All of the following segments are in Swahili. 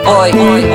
boy.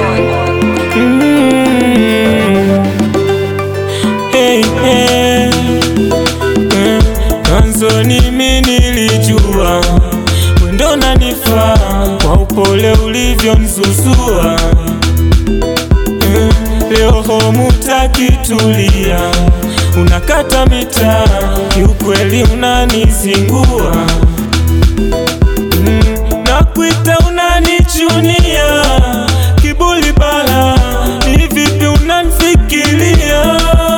Hey, hey. Eh, Mwanzoni mimi nilijua wendo nanifaa kwa upole ulivyonzuzua. Eh, Leo homutakitulia, unakata mitaa, kiukweli unanizingua. Mm, nakuita unanichunia, kiburi bala, ni vipi unanifikiria?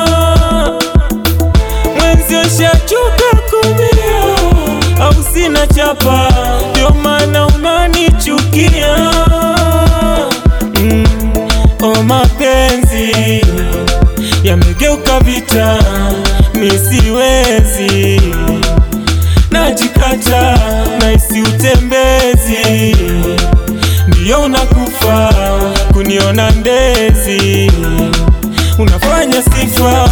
Mwenzio shachoka kumia, au sina chapa, ndio maana unanichukia. Mm, o mapenzi yamegeuka vita, mi siwezi najikata naisi utembezi, ndiyo unakufa kuniona ndezi, unafanya sifa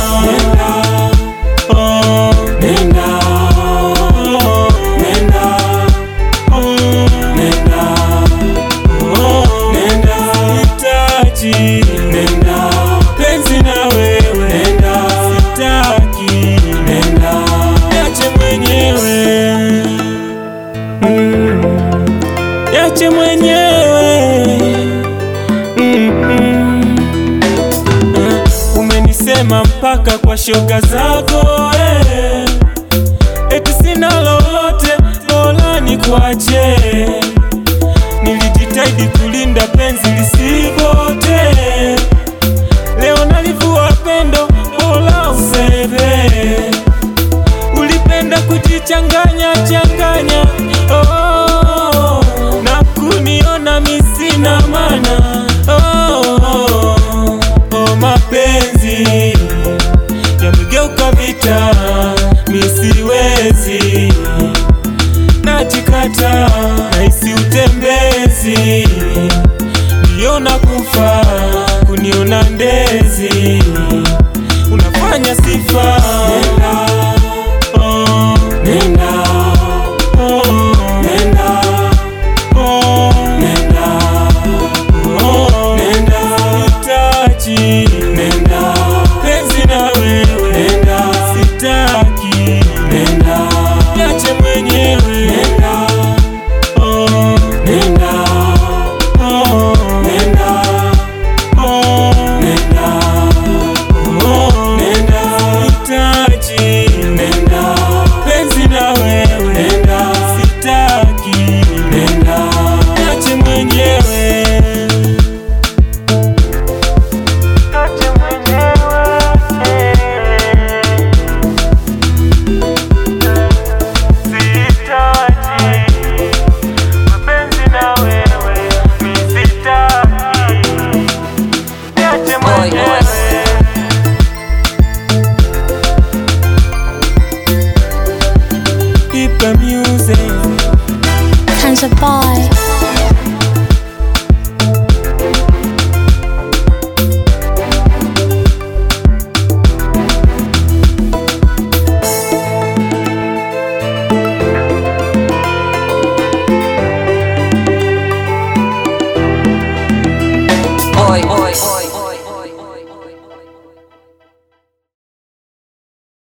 Oh, nenda. Oh, nenda. Oh, nenda. Oh, nenda. Sihitaji. Nenda. Penzi na wewe. Nenda. Sitaki. Nenda. Niache mwenyewe. Mm. Niache mwenyewe. Mm, mm. Eh, Umenisema mpaka kwa shoga zako eh. Eti sina lolote, bora nikwache. Nilijitahidi kulinda penzi lisipote, leo nalivua pendo, bora useve. Ulipenda kujichanganya changanya, oh, na kuniona mi sina maana oh, oh, oh, mapenzi yamegeuka vita, mi siwezi, najikata naisi utembezi, ndiyo nakufa kuniona ndezi, unafanya sifa Oh, nenda. Oh, nenda. Oh, nenda. Oh, nenda. Sihitaji. Nenda. Penzi na wewe. Nenda. Sitaki. Nenda. Niache mwenyewe. Nenda. Oh, nenda. Oh, nenda. Oh, nenda. Oh, nenda. Sihitaji. Nenda. Penzi na wewe. Nenda. Sitaki. Nenda. Niache mwenyewe. Niache mwenyewe. Sihitaji. Mapenzi na wewe. Mi sitaki. Niache Boy, boy. mwenyewe. Ipe